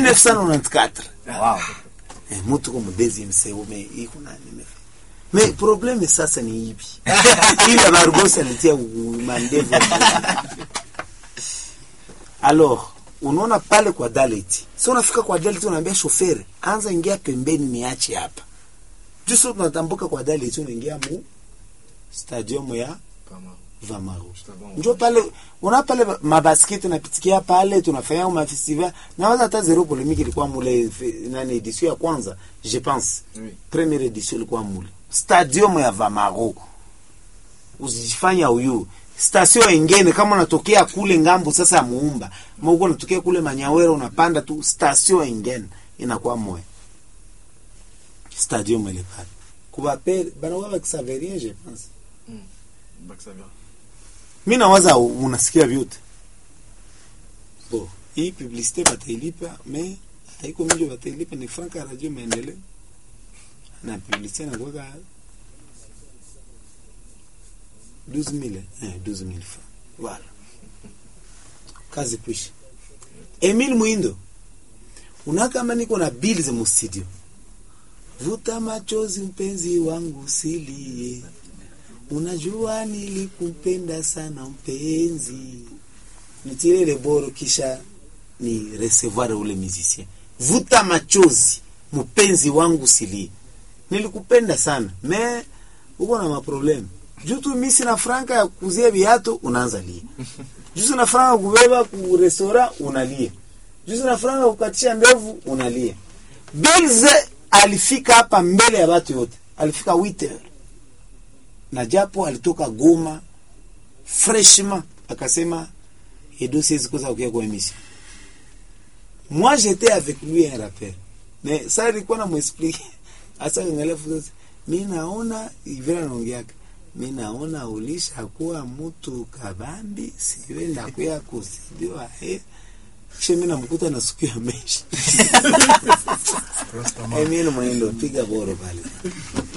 1994 Wow. eh, mutu ko mudezi mseume iko na nime me probleme sasa ni hivi ile bargosi alitia u- mandevu alors unaona pale kwa dalet si unafika kwa dalet unaambia shoferi anza ingia pembeni niache hapa juso tunatambuka kwa dalet unaingia mu stadium ya Kama. vamaru Stadium. njo pale una pale mabasketi tunapitikia pale tunafanya mafestival nawaza hata zero polemiki ilikuwa mule fe- nani edition ya kwanza je pense Oui. première edition ilikuwa mule stadium ya vamaru usijifanya uyu station ingine kama unatokea kule ngambo sasa ya muumba mauko unatokea kule manyawera unapanda tu station ingine inakuwa moya stadium ile pale kubape banakuwa bakisaverie je pense Bakisavia. mi nawaza u- unasikia vyote bo hii publicite batailipa me haiko mingi batailipa ni franka ya radio maendeleo na publicite nakuwaka 12000 eh, 12000 francs voilà kazi kwisha Emile Mwindo una kama niko na bills mu studio vuta machozi mpenzi wangu silie unajua nilikupenda sana mpenzi nitire ile boro kisha ni recevoir ule musicien vuta machozi mpenzi wangu silie nilikupenda sana me uko na maprobleme juu tu mi sina franka ya kuzia viatu unaanza lia juu sina franka ya kubeba ku restaurant unalia juu sina franka ya kukatisha ndevu unalia Bilze alifika hapa mbele ya watu yote alifika 8 heures na japo alitoka Goma freshement akasema edo siwezi kosa kukia kwa emission moi j'étais avec lui un rappel mais ça ilikuwa na mwexplique hasa angalia fuzo mi naona ivira naongeaka mi naona ulisha kuwa mtu kabambi siwe ndakuya kusidiwa he kisha mi namkuta na siku ya meshi Rastaman. Emile Mwendo piga boro pale